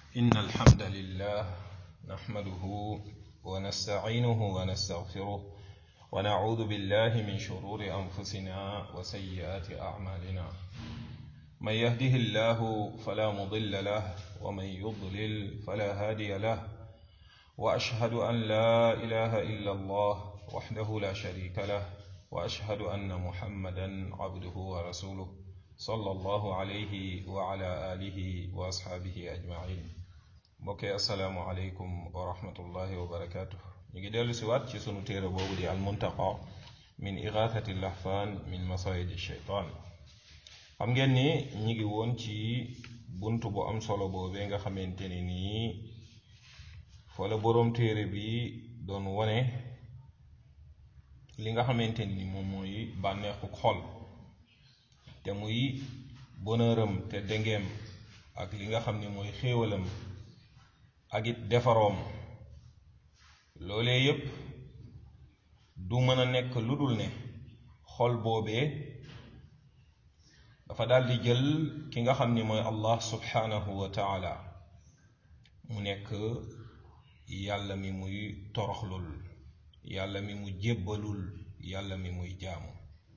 إن الحمد لله نحمده ونستعينه ونستغفره ونعوذ بالله من شرور أنفسنا وسيئات أعمالنا من يهده الله فلا مضل له ومن يضلل فلا هادي له وأشهد أن لا إله إلا الله وحده لا شريك له وأشهد أن محمدا عبده ورسوله صلى الله عليه وعلى آله وأصحابه أجمعين mbokk yi asalaamualeykum wa rahmatullahi wa barakaatu ñu ngi dellu si waat ci sunu téere boobu di almuntaqa min igathati lahfan min masayidi sheytaan xam ngeen ni ñi ngi woon ci bunt bu am solo boobee nga xamante ne nii fa la boroom téere bi doon wone li nga xamante ni moom mooy bànneexu xol te muy bonheuram te dengeem ak li nga xam ne mooy xéewalam ak it defaroom loolee yépp du mën a nekk lu dul ne xol boobee dafa daldi jël ki nga xam ni mooy allah subhanahu wa taala mu nekk yàlla mi muy toroxlul yàlla mi mu jébbalul yàlla mi muy jaamu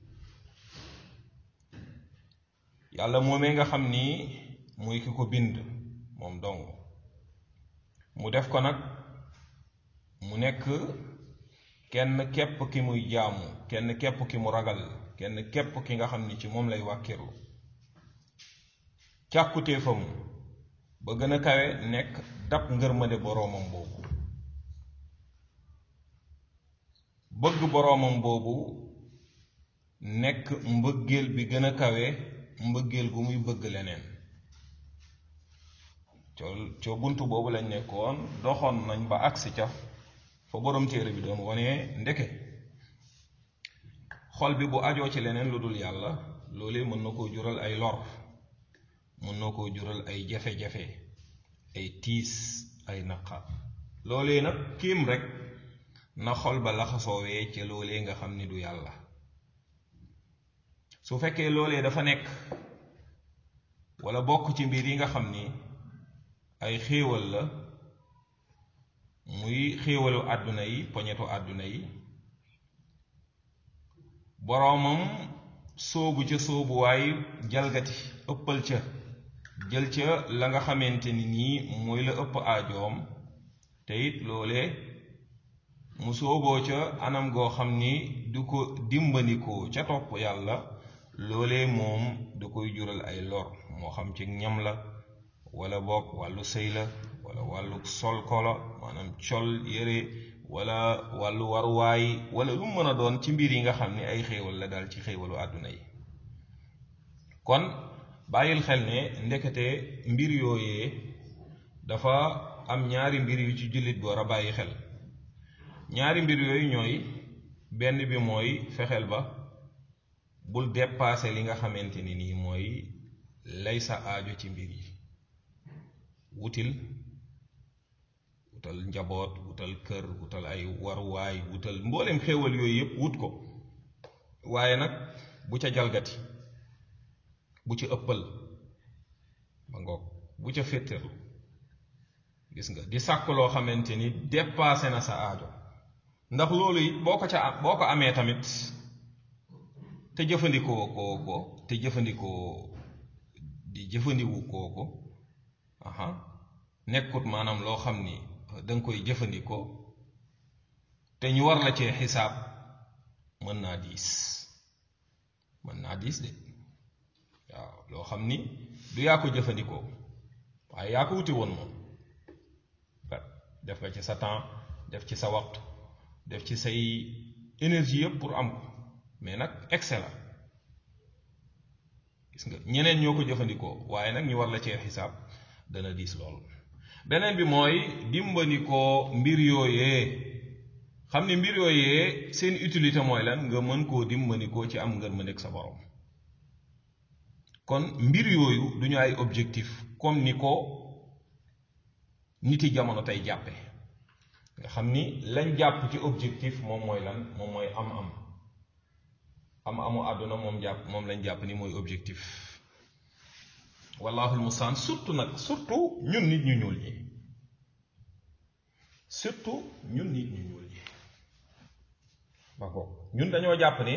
yàlla moomee nga xam ni muy ki ko bind moom dong mu def ko nag mu nekk kenn képp ki muy jaamu kenn képp ki mu ragal kenn képp ki nga xam ni ci moom lay wàkkirlu càkkutéefam ba gën a kawe nekk dab ngërmande boroomam boobu bëgg boroomam boobu nekk mbëggeel bi gën a kawe mbëggeel gu muy bëgg leneen coo coo bunt boobu lañ nekkoon doxoon nañ ba agsi ca fa boroom téere bi doon wone ndeke xol bi bu ajoo ci leneen lu dul yàlla loolee mën na koo jural ay lor mën na koo jural ay jafe-jafe ay tiis ay naqar loolee nag kiim rek na xol ba laxasoowee ca loolee nga xam ni du yàlla su fekkee loolee dafa nekk walla bokk ci mbir yi nga xam ni ay xéewal la muy xéewalu àdduna yi poñetu àdduna yi boroomam sóobu ca sóobuwaay jalgati ëppal ca jël ca la nga xamante ni nii mooy la ëpp aajoom te it loole mu sóoboo ca anam goo xam ni du ko dimbandikoo ca topp yàlla loole moom du koy jural ay lor moo xam ci ñam la wala boog wàllu sëy la wala wàllu sol kolo maanaam col yére wala wàllu waruwaay wala lu mën a doon ci mbir yi nga xam ni ay xéewal la daal ci xéewalu àdduna yi kon bàyyil xel ne ndekete mbir yooyee dafa am ñaari mbir yu ci jullit bi war a bàyyi xel ñaari mbir yooyu ñooy benn bi mooy fexeel ba bul dépasser li nga xamante ni nii mooy lay sa aajo ci mbir yi wutil wutal njaboot wutal kër wutal ay waruwaay wutal mboolem xéewal yooyu yépp wut ko waaye nag bu ca jalgati bu ci ëppal ba ngoog bu ca féttéerlu gis nga di sàkk loo xamante ni dépassé na sa aajo ndax loolu it boo ko ca boo ko amee tamit te jëfandikoo koo ko te jëfandikoo di jëfandiwu koo ko aha nekkut maanaam loo xam ni danga koy jëfandikoo te ñu war la cee xisaab mën naa diis mën naa diis de waaw loo xam ni du yaa ko jëfandikoo waaye yaa ko wuti woon moom def nga ci sa temps def ci sa waxtu def ci say énergie yëpp pour am ko mais nag excellent gis nga ñeneen ñoo ko jëfandikoo waaye nag ñu war la cee xisaab dana diis lool beneen bi mooy dimbandikoo mbir yooyee xam ni mbir yooyee seen utilité mooy lan nga mën koo dimbandikoo ci am ngër ma nekk sa borom kon mbir yooyu du ñu ay objectif comme ni ko niti jamono tey jàppe nga xam ni lañ jàpp ci objectif moom mooy lan moom mooy am-am am amu àdduna moom jàpp moom lañ jàpp ni mooy objectif wallaahu almustaan surtout nag surtout ñun nit ñu ñuul ñi surtout ñun nit ñu ñuul ñi ba ko ñun dañoo jàpp ne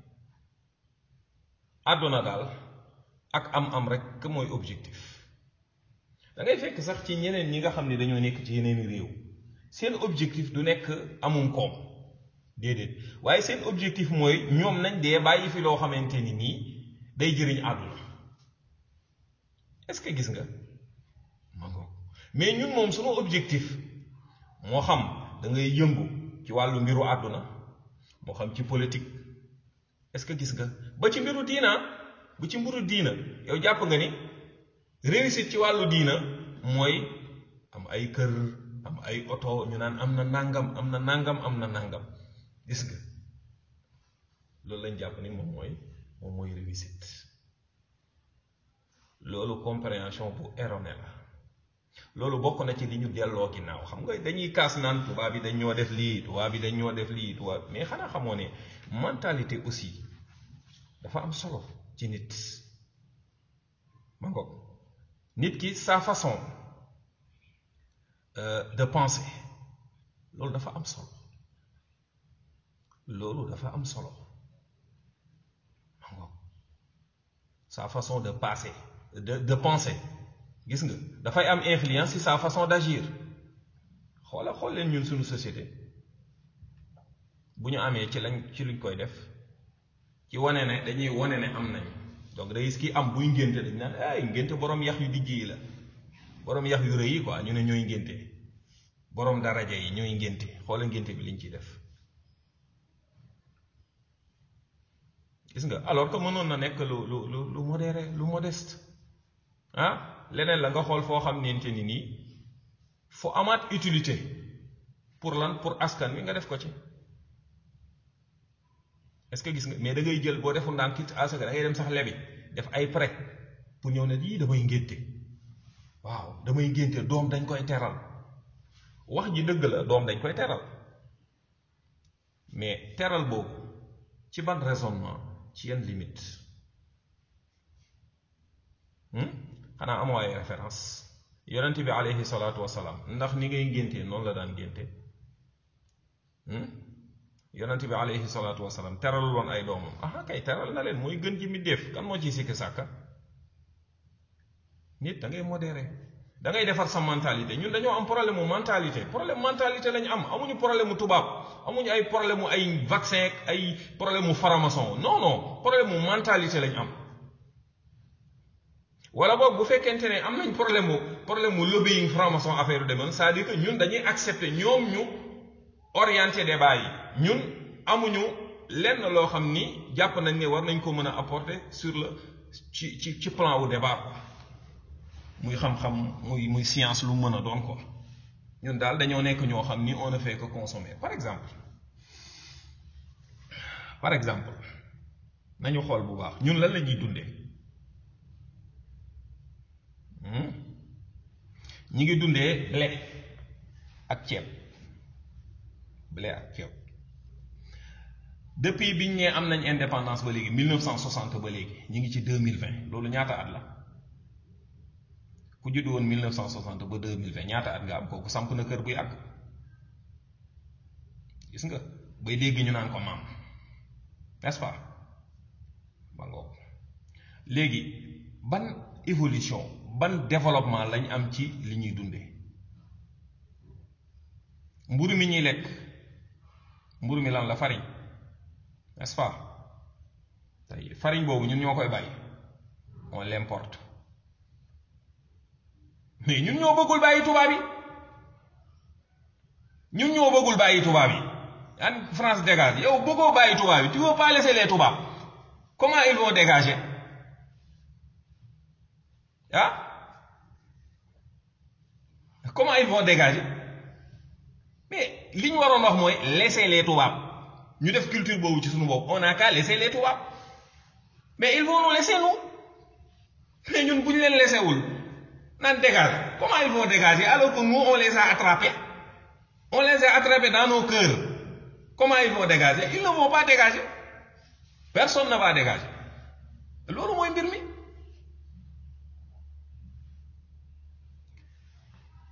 àdduna daal ak am-am rek mooy objectif da ngay fekk sax ci ñeneen ñi nga xam ne dañoo nekk ci yeneen réew seen objectif du nekk amum koom déedéet waaye seen objectif mooy ñoom nañ dee bàyyi fi loo xamante ni nii day jëriñ àdduna est-ce que gis nga ma ngoog mais ñun moom sunu objectif moo xam da ngay yëngu ci wàllu mbiru àdduna moo xam ci politique est-ce que gis nga ba ci mbiru diina bu ci mbiru diina yow jàpp nga ni réussite ci wàllu diina mooy am ay kër am ay oto ñu naan am na nangam am na nangam am na nangam gis nga loolu lañ jàpp ni moom mooy moom mooy réussite loolu compréhension bu erronée la loolu bokk na ci li ñu delloo ginnaaw xam nga dañuy kaas naan tubaab bi dañ ñoo def lii tubaab bi dañ ñoo def lii tubaab mais xanaa xamoo ne mentalité aussi dafa am solo ci nit ma ngoog nit ki sa façon de penser loolu dafa am solo loolu dafa am solo ma ngoog sa façon de passer de de penser gis nga dafay am influence ci sa façon d'agir xoola xool leen ñun suñu société bu ñu amee ci lañ ci luñ koy def ci wane ne dañuy wane ne am nañu donc day gis ki am buy ngénte dañ naan ay ngénte borom yax yu dijj yi la borom yax yu rëy yi quoi ñu ne ñooy ngénte borom daraja yi ñooy ngénte xoola ngénte bi liñ ciy def gis nga alors que mënoon na nekk lu lu lu lu modéré lu modeste ah leneen la nga xool foo xam nente ni nii fu amaat utilité pour lan pour askan wi nga def ko ci est-ce que gis nga mais da ngay jël boo defu ndànk it asaka da ngay dem sax lebi def ay prêt pour ñëw ne lii damay ngénte waaw damay ngénte doom dañ koy teral wax ji dëgg la doom dañ koy teral mais teral boobu ci ban raisonnement ci yan limite xanaa amoo ay référence yonent bi aleyhi salaatu wasalaam ndax ni ngay ngéntee noonu la daan ngénte yonent bi aleyhi salaatu wasalaam teralul woon ay doomam aha kay teral na leen mooy gën ji mi def kan moo ciy sikki sàkka nit da ngay modéré da ngay defar sa mentalité ñun dañoo am problème mu mentalité problème mentalité lañu am amuñu problème mu tubaab amuñu ay problème mu ay vaccin ay problème mu faramason non non problème mu mentalité lañu am wala boog bu fekkente ne am nañ problème mu problème mu lobbying franc-maçon affaire yu demoon c'est-à-dire que ñun dañuy accepter ñoom ñu orienté débat yi ñun amuñu lenn loo xam ni jàpp nañ ne war nañ ko mën a apporter sur le ci ci ci plan wu débat quoi muy xam-xam muy muy science lu mën a doon ko ñun daal dañoo nekk ñoo xam ni on ne fait que consommer par exemple par exemple nañu xool bu baax ñun lan la ñuy dundee. ñi ngi dundee blé ak ceeb blé ak ceeb depuis biñ ñee am nañ indépendance ba léegi 1960 ba léegi ñi ngi ci 2020 loolu ñaata at la ku judd woon 1960 ba 2020 ñaata at nga am kooku samp na kër bu yàgg gis nga bay dégg ñu naan ko maam n'est-ce pas ba ngoog léegi ban évolution ban développement lañ am ci li ñuy dundee mburu mi ñuy lekk mburu mi lan la farine n'est-ce pas tey farine boobu ñun ñoo koy bàyyi on l'importe mais ñun ñoo bëggul bàyyi tubaab yi ñun ñoo bëggul bàyyi tubaab yi an France dégage yow bëggoo bàyyi tubaab yi tu veux pas laisser les tubaab comment ils vont dégager ah comment ils vont dégager mais li ñu waroon wax mooy laisser les tubaab ñu def culture boobu ci suñu bopp on a qu'à laisser les tubaab mais ils vont nous laisser nous mais ñun bu ñu leen laisser wul naan dégage comment ils vont dégager alors que nous on les a attrapés on les a attrapés dans nos cœurs comment ils vont dégager ils ne vont pas dégager personne ne va dégager loolu mooy mbir mi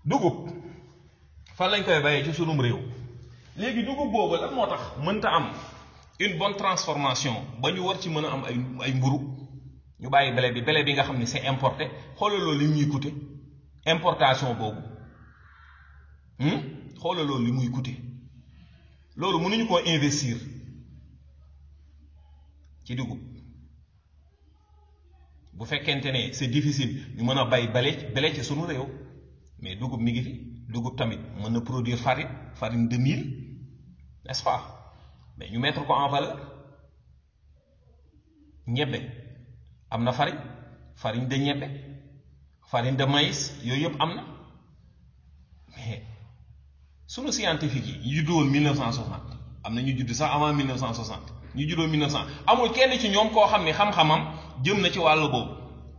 dugub fan lañ koy bayee ci sunum réew léegi dugub boobu lan moo tax mënta am une bonne transformation ba ñu war ci mën a am ay ay mburu ñu bàyyi blé bi blé bi nga xam ne c'est importé xoolal loolu li muy coûter importation boobu xoolal loolu li muy coûter loolu mënuñu koo investir ci dugub bu fekkente ne c'est difficile ñu mën a bay bale bele ci sunu réew mais dugub mi ngi fi dugub tamit mën na produire farine farine de mil n'est-ce pas mais ñu mettre ko en valeur ñebbe am na farine farine de ñebbe farine de maïs yooyu yëpp am na mais sunu scientifique yi ñu juddu woon 1960 am na ñu judd sax avant 1960 ñu juddoo 1900 amul kenn ci ñoom koo xam ne xam-xamam jëm na ci wàllu boobu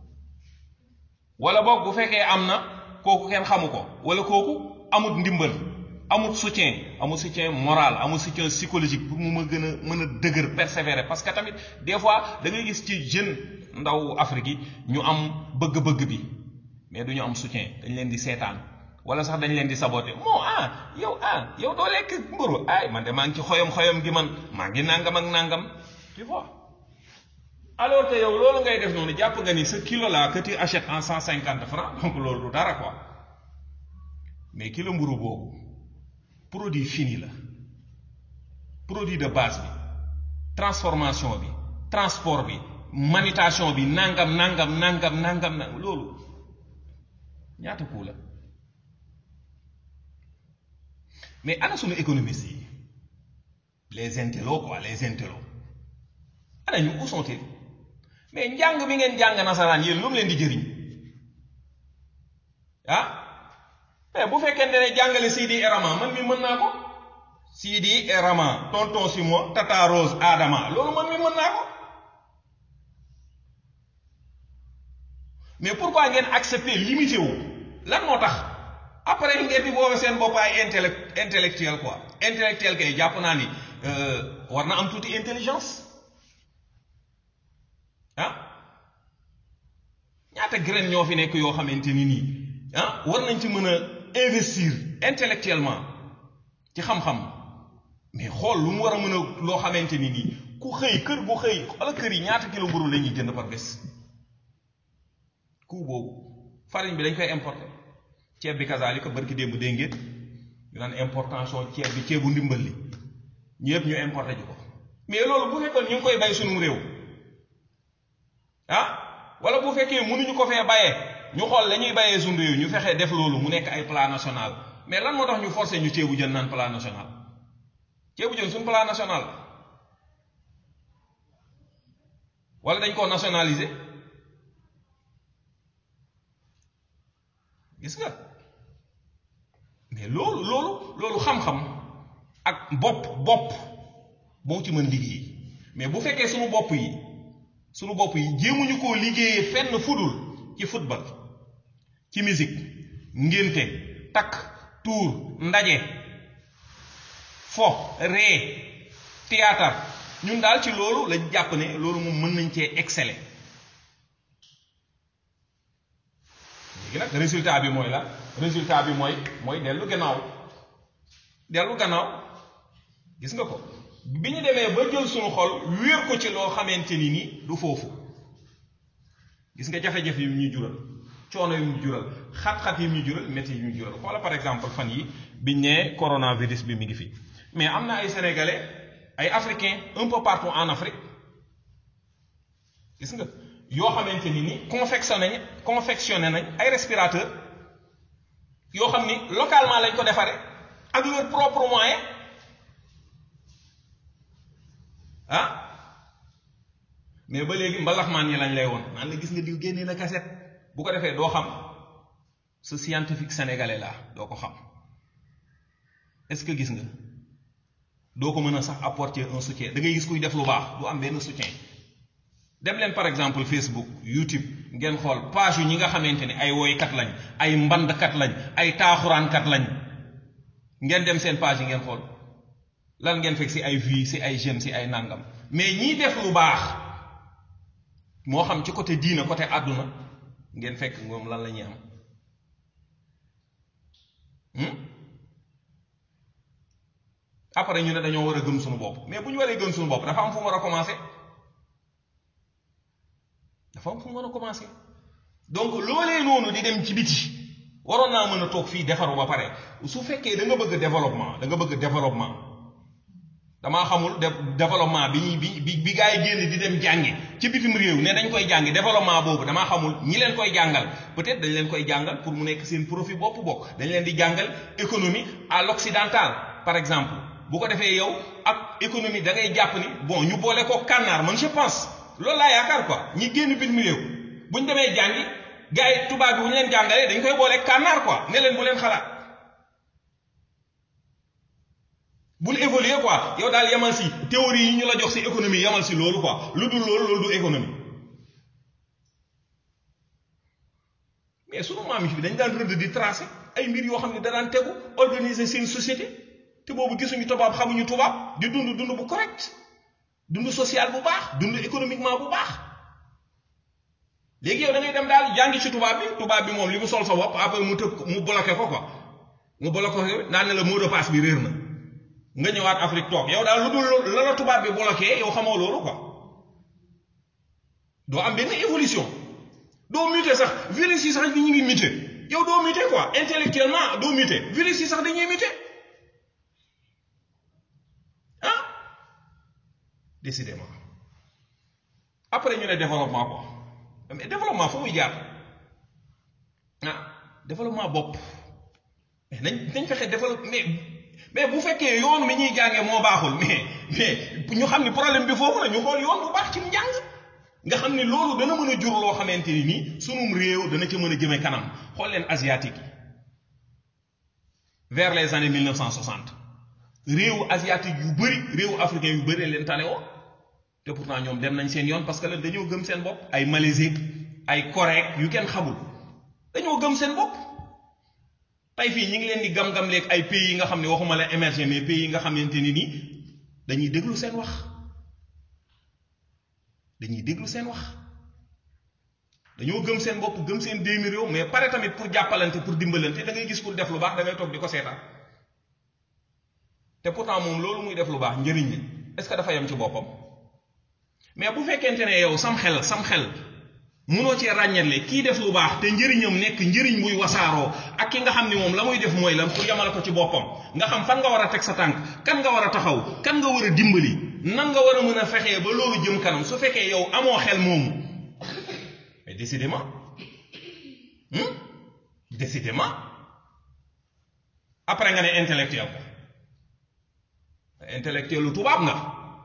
wala boog bu fekkee am na kooku kenn xamu ko wala kooku amut ndimbal amut soutien amut soutien moral amut soutien psychologique pour mu ma gën a mën a dëgër persévérer parce que tamit des fois da ngay gis ci jeune ndaw Afrique yi ñu am bëgg-bëgg bi mais du ñu am soutien dañ leen di seetaan wala sax dañ leen di saboter moo ah yow ah yow doo lekk mburu ay man de maa ngi ci xoyom xoyom gi man maa ngi nangam ak nangam tu vois alors que yow loolu ngay def noonu jàpp nga ni ce kilo là que tu achètes en cent cinquante francs donc loolu du dara quoi mais kilo mburu boobu produit fini la produit de base bi transformation bi transport bi manutention bi nangam nangam nangam nangam nangam loolu ñaata kuu la mais ana sunu économistes yi les intellos quoi les intellos ana ñu où sont-ils mais njàng bi ngeen jàng nasaraan yéen lu mu leen di jëriñ ah mais bu fekkente ne jàngale Sidi et Rama man mi mën naa ko Sidi et Rama tonton Simon Tata Rose Adama loolu man mi mën naa ko mais pourquoi ngeen accepter limité wu lan moo tax après ngeen di boobe seen bopp ay intellect intellectuel quoi intellectuel kay jàpp naa ni war na am tuuti intelligence ah ñaata graine ñoo fi nekk yoo xamante ni nii ah war nañ ci mën a investir intellectuellement ci xam-xam mais xool lu mu war a mën a loo xamante ni nii ku xëy kër gu xëy wala kër yi ñaata kilo mburu la ñuy jënd par bés ku boobu farine bi dañ koy importer ceeb bi kazaalika barki démb dégg ngeen ñu naan importation ceeb bi ceebu ndimbal li ñu yëpp ñu importé ji ko mais loolu bu fekkoon ñu ngi koy bay sunum réew ah wala bu fekkee mënuñu ko fee bayee ñu xool la ñuy bayee sunu réew ñu fexee def loolu mu nekk ay plan national mais lan moo tax ñu forcé ñu ceebu jën naan plan national ceebu jën suñu plan national wala dañ koo nationaliser gis nga mais loolu loolu loolu xam-xam ak bopp bopp moo ci mën liggéey mais bu fekkee sunu bopp yi sunu bopp yi jéemuñu koo liggéeyee fenn fudul ci football ci musique ngénte takk tuur ndaje fo ree théâtre ñun daal ci loolu lañ jàpp ne loolu moom mën nañ cee exceller léegi nag résultat bi mooy la résultat bi mooy mooy dellu gannaaw dellu gannaaw gis nga ko bi ñu demee ba jël suñu xol wéer ko ci loo xamante ni ni du foofu gis nga jafe-jafe yi ñu jural coono yi ñu jural xat-xat yi ñu jural métti yi ñu jural xoola par exemple fan yi biñ ne coronavirus bi mi ngi fi mais am na ay sénégalais ay africains un peu partout en Afrique gis nga yoo xamante ni ni confectionné nañ confectionné nañ ay respirateurs yoo xam ni localement lañ ko defaree ak leur propre moyen ah mais ba léegi mbalaxmaan yi lañ lay woon naan la gis nga diw génnee na kaset bu ko defee doo xam ce scientifique sénégalais là doo ko xam est-ce que gis nga doo ko mën a sax apporter un soutien da ngay gis kuy def lu baax du am benn soutien dem leen par exemple Facebook YouTube ngeen xool page yu ñi nga xamante ne ay woykat lañ ay mbandkat lañ ay taaxuraankat lañ ngeen dem seen page yi ngeen xool lan ngeen fekk ci ay vie ci ay jeunes ci ay nangam mais ñiy def lu baax moo xam ci côté diina côté àdduna ngeen fekk moom lan la ñuy am après ñu ne dañoo war a gëm suñu bopp mais bu ñu waree gëm suñu bopp dafa am fu mu war a commencé dafa am fu mu war a commencé donc loolee noonu di dem ci biti waroon naa mën a toog fii defaru ba pare su fekkee da nga bëgg développement da nga bëgg développement damaa xamul développement bi ñuy bi bi bi gaa yi génn di dem jàngi ci bitim réew ne dañ koy jàngi développement boobu damaa xamul ñi leen koy jàngal peut-être dañ leen koy jàngal pour mu nekk seen profit bopp bokk dañ leen di jàngal économie à l'occidental par exemple bu ko defee yow ak économie da ngay jàpp ni bon ñu boole ko kànnaar man je pense loolu laa yaakaar quoi ñi génn bitim réew bu ñu demee jàngi gars yi tubaab bi bu ñu leen jàngalee dañ koy boole kànnaar quoi ne leen bu leen xalaat bul évoluer quoi yow daal yamal si théorie yi ñu la jox si économie yamal si loolu quoi lu dul loolu loolu du économie mais sunu maam yi fi dañ daan rëdd di tracer ay mbir yoo xam ne da daan tegu organiser seen société te boobu gisuñu tubaab xamuñu tubaab di dund dund bu correct dund social bu baax dund économiquement bu baax léegi yow da ngay dem daal jàngi ci tubaab bi tubaab bi moom li mu sol sa bopp après mu tëb mu bloqué ko quoi mu bloqué ko naan ne la mot de passe bi réer na nga ñëwaat Afrique toog yow daal lu dul la la tubaab bi bloqué yow xamoo loolu quoi doo am benn évolution doo muté sax virus yi sax ñu ngi muté yow doo muté quoi intellectuellement doo muté virus yi sax dañuy muté ah décidément après ñu ne développement quoi mais développement fu muy jaar ah développement bopp mais nañ nañ fexe développe mais mais bu fekkee yoon mi ñuy jàngee moo baaxul mais mais ñu xam ni problème bi foofu la ñu xool yoon bu baax ci njàng nga xam ni loolu dana mën a jur loo xamante ni nii sunum réew dana ca mën a jëme kanam xool leen asiatique yi vers les années 1960 réewu asiatique yu bëri réewu africain yu bëri leen tane woo te pourtant ñoom dem nañ seen yoon parce que lan dañoo gëm seen bopp ay Malaisie ay Corée yu kenn xamul dañoo gëm seen bopp tey fii ñi ngi leen di gam-gam leeg ay pays yi nga xam ne waxuma la émergé mais pays yi nga xamante ni nii dañuy déglu seen wax dañuy déglu seen wax dañoo gëm seen bopp gëm seen déemi réew mais pare tamit pour jàppalante pour dimbalante da ngay gis pour def lu baax da ngay toog di ko seetaan te pourtant moom loolu muy def lu baax njëriñ li est-ce que dafa yem ci boppam mais bu fekkente ne yow sam xel sam xel munoo cee ràññale kii def lu baax te njëriñam nekk njëriñ buy wasaaroo ak ki nga xam ni moom la muy def mooy lan pour yamale ko ci boppam nga xam fan nga war a teg sa tànk kan nga war a taxaw kan nga war a dimbali nan nga war a mën a fexee ba loolu jëm kanam su fekkee yow amoo xel moomu mais décidément décidément après nga ne intellectuel ko intellectuel lu tubaab nga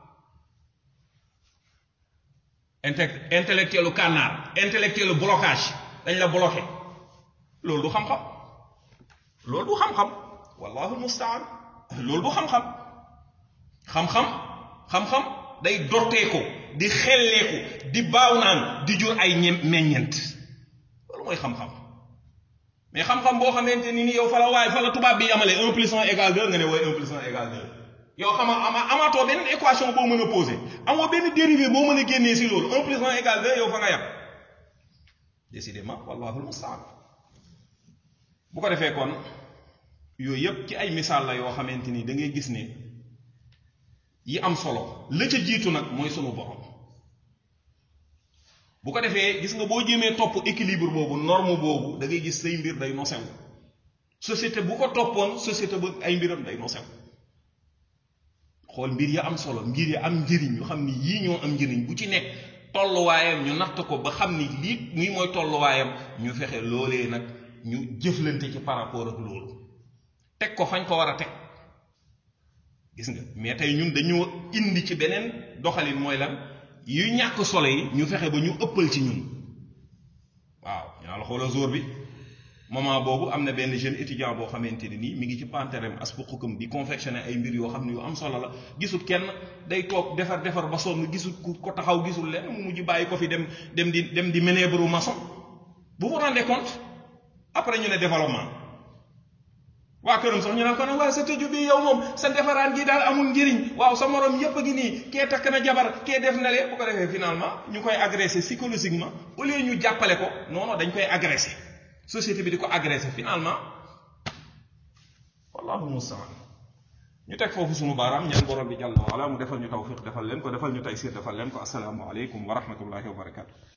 inte intellectuel lu kànnaar intellectuel lu blocage dañ la bloqué loolu du xam-xam loolu du xam-xam wallahu mustaan loolu du xam-xam xam-xam xam-xam day dotteeku di xelleeku di baaw naan di jur ay ñem meññent loolu mooy xam-xam mais xam-xam boo xamante ni ni yow fa la waaye fa la tubaab bi yamale un plus un égal deux nga ne wooy un plus un égal deux yow xama ama amaatoo benn équation boo mën a posé amoo benn dérivé boo mën a génnee si loolu un plus un égal deux yow fa nga yam décidément wallahu almustaan bu ko defee kon yooyu yépp ci ay misaal la yoo xamante ni da ngay gis ne yi am solo la ca jiitu nag mooy sunu borom bu ko defee gis nga boo jéemee topp équilibre boobu norme boobu da ngay gis say mbir day nosew société bu ko toppoon société bu ay mbiram day nosew xool mbir ya am solo mbir ya am njëriñ ñu xam ni yii ñoo am njëriñ bu ci nekk tolluwaayam ñu natt ko ba xam ni lii muy mooy tolluwaayam ñu fexe loolee nag ñu jëflante ci par rapport ak loolu teg ko fañ ko war a teg gis nga mais tey ñun dañoo indi ci beneen doxalin mooy lan yu ñàkk solo yi ñu fexe ba ñu ëppal ci ñun waaw ñaa la xoola jour bi moment boobu am na benn jeune étudiant boo xamante ne nii mi ngi ci panterem aspuqukam di confectionné ay mbir yoo xam ne yu am solo la gisul kenn day toog defar defar ba sonn gisul ku ko taxaw gisul lenn mu mujj bàyyi ko fi dem dem di dem di ménébre maçon bu vous rendez compte après ñu ne développement waa këram sax ñu naan ko nag waaye sa tëju bi yow moom sa defaraan gi daal amul njëriñ waaw sa morom yépp a ngi nii kee takk na jabar kee def na lee bu ko defee finalement ñu koy agressé psychologiquement au lieu ñu jàppale ko non non dañ koy agressé société bi di ko agressé finalement wallahu mustaan ñu teg foofu sunu baaraam ñaan borom bi jàll wa ala mu defal ñu tawfiq defal leen ko defal ñu taysir defal leen ko asalaamu aleykum wa rahmatullahi wa barakatu